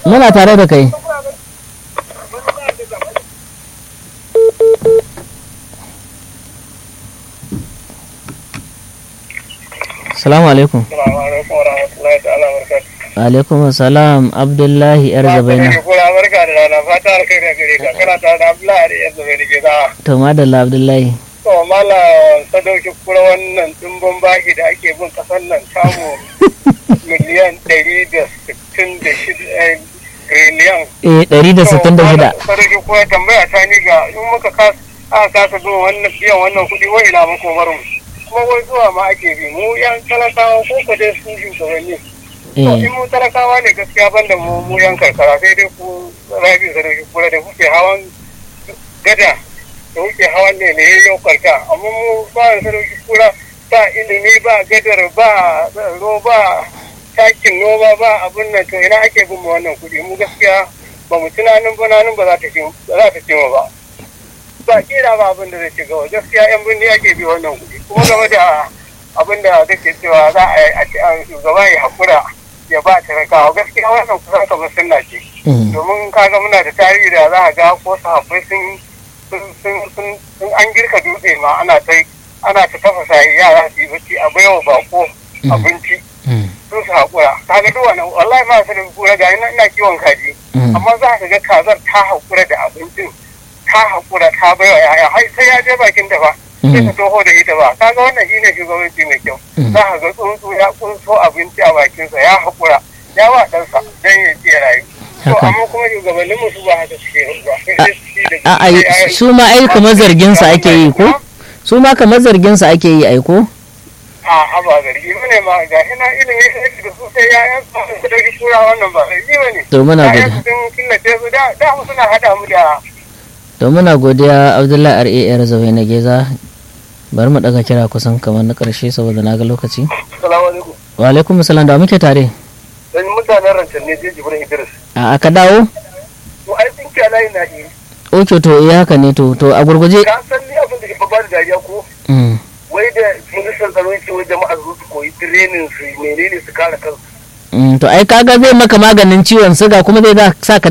muna tare da kai salamu alaikum Assalamu alaikum wa rahmatullahi ta'ala wa barakatuh. alaikum salam abdullahi yar zabaina Kura barka da rana fata alkai da gare ka kana tare da Abdullahi da yanzu bai rike da. to madalla abdullahi To mala sadauki kura wannan dimbin baki da ake bin kasar nan samu miliyan ɗari da sittin da shida triliyan. eh 166 Sadauki kura tambaya ta ni ga in muka kasa aka kasa zuwa wannan biyan wannan kuɗi wai ina muku barin kuma wai zuwa ma ake bi mu yan talakawa ko ka dai su shugabanni To eh in mu talakawa ne gaskiya banda mu mu yan karkara sai dai ku rabi da rage kula da kuke hawan gada da kuke hawan ne ne yau karka amma mu ba da sarauki kura ba ilimi ba gadar ba tsaro ba takin noma ba abin nan to ina ake bin mu wannan kuɗi mu gaskiya ba mu tunanin ba nanin ba za ta ci ba za ta ci mu ba ba kira ba abin da zai ci gaba gaskiya yan birni ake bi wannan kuɗi kuma game da abin da kake cewa za a yi a ce an shugaba ya haƙura ya ba talakawa gaskiya wannan kusan kamar sunna ce mm, domin kaga muna da tarihi da za a ga ko sahabbai sun sun sun sun sun an girka dutse ma ana ta ana ta tafasa yara su yi bacci a baiwa bako abinci mm, sun su haƙura kaga duk wannan wallahi ma su da kura ga ina ina kiwon kaji mm. amma za ka ga kazar ta haƙura da abincin ta haƙura ta baiwa yaya har sai ya je bakin ta ba sai ta toho da ita ba kaga wannan shine shugabanci mai kyau Mm. za ka ga tsuntsu ya kunso abinci a bakinsa ya haƙura ya wa ɗansa don ya ce rayu to Haka. amma kuma shugabannin musu ba haka suke ba sai dai su ci da a ai su ma ai kamar zargin sa ake yi ko su ma kamar zargin sa ake yi ai ko a a ba zargi ba ne ma ga shi na ilimi sai da su sai ya yan su da kura wannan ba zargi ba ne to muna ya godiya sun killace su da da mu suna haɗa mu da to muna godiya abdullahi rar zabai na geza bari mu daga kira kusan kamar na karshe saboda na ga lokaci salamu alaikum wa alaikum salam da muke tare dan mutanen rancen ne sai jibrin idris a aka dawo to ai sun kiya layi na yi oke to iya haka ne to to a gurguje ka san ni abin da ke ba da dariya ko Mm, wai da ministan tsaro ce wai jama'a su su koyi training su menene su kare kansu mm, to ai kaga zai maka maganin ciwon suga kuma zai da sa ka